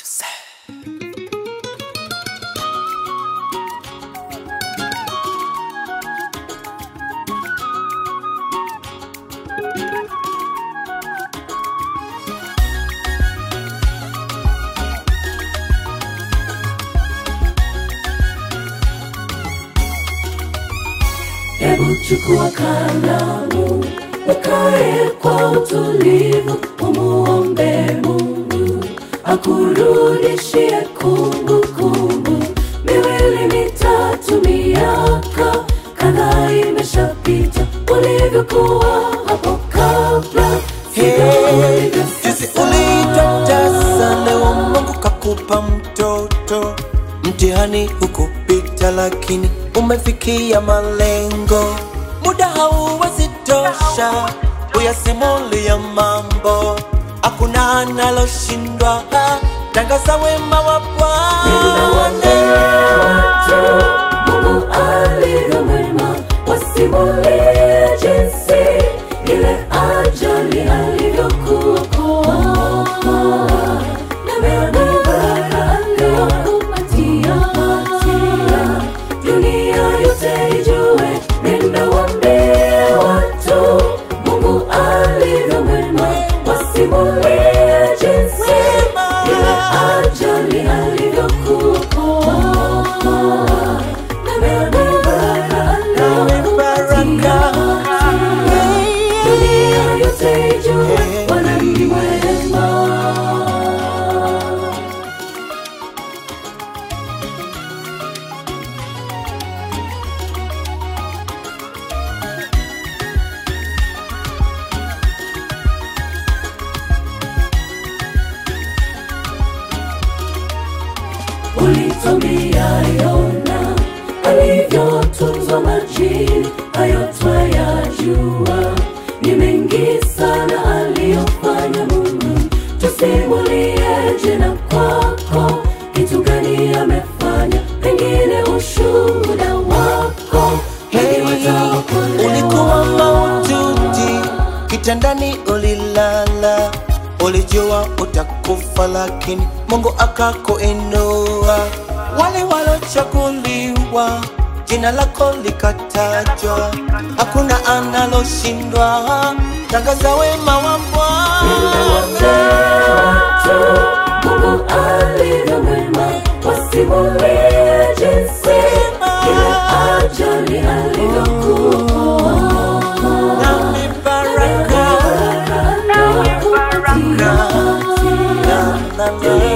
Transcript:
Hebu chukua kalamu, ukae kwa utulivu, umuombe Mungu akurudishie kumbukumbu. Miwili mitatu, miaka kadhaa imeshapita, ulivyokuwa hapo kabla, sivyo ulivyo Jinsi sasa. ulivyotesa leo, Mungu kakupa mtoto. Mtihani hukupita, lakini umefikia malengo. Muda hauwezi tosha uyasimulia mambo, hakuna analoshindwa. Tangaza wema wa Bwana. watu Mungu alivyo mwema, wasimulie jinsi ile ajali alivyokuokoa na baraka aliyokupatia. Dunia yote ijue, nenda waambie watu Mungu alivyo mwema, wasimulie jinsi ile ajali alivyokuokoa na baraka aliyokupatia. Dunia yote ijue, Bwana ni mwema. ulitumia Yona alivyotunzwa majini, hayo twayajua. Ni mengi sana aliyofanya Mungu, tusimulieje na kwako, kitu gani amefanya, pengine ushuhuda wako Hey, wataokolewa. ulikuwa maututi, kitandani ulilala, ulijua utakufa, lakini Mungu akakuinua. Wale walochaguliwa, jina lako likatajwa, hakuna analoshindwa. Tangaza wema wa Bwana. watu Mungu alivyo mwema, wasimulie jinsi ile ajali alivyokuokoa Na mibaraka aliyokupatia. na- na-